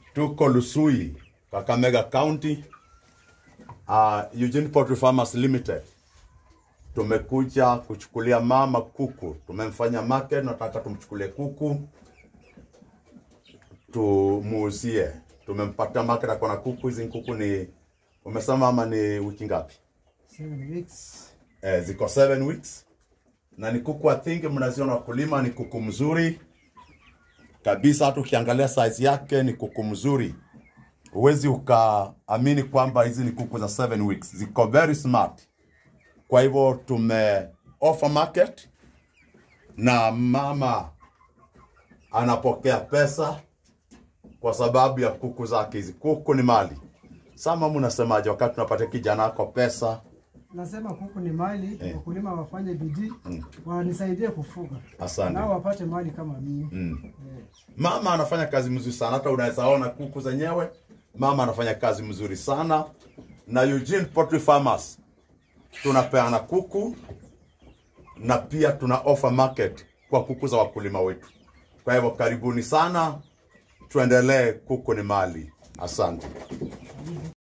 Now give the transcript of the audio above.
tuko Lusui, Kakamega County, uh, Eugene Poultry Farmers Limited. Tumekuja kuchukulia mama kuku, tumemfanya market, nataka tumchukulie kuku tumuuzie. Tumempata market, akona kuku. Hizi kuku ni umesema mama, ni wiki ngapi? Seven weeks. eh, ziko 7 weeks na ni kuku I think mnaziona wakulima, ni kuku mzuri kabisa. Hata ukiangalia size yake ni kuku mzuri, huwezi ukaamini kwamba hizi ni kuku za 7 weeks. Ziko very smart. Kwa hivyo tume offer market na mama anapokea pesa kwa sababu ya kuku zake. Hizi kuku ni mali. Sama, mnasemaje wakati tunapatia kijana wako pesa? Nasema kuku ni mali, Eh. wakulima wafanye bidii, wanisaidie kufuga, Asante. nao wapate mali kama mimi. Mm. Eh. Mama anafanya kazi mzuri sana, hata unaweza ona kuku zenyewe. Mama anafanya kazi mzuri sana, na Eugene Poultry Farmers tunapeana kuku na pia tuna offer market kwa kuku za wakulima wetu. Kwa hivyo karibuni sana, tuendelee. Kuku ni mali. Asante.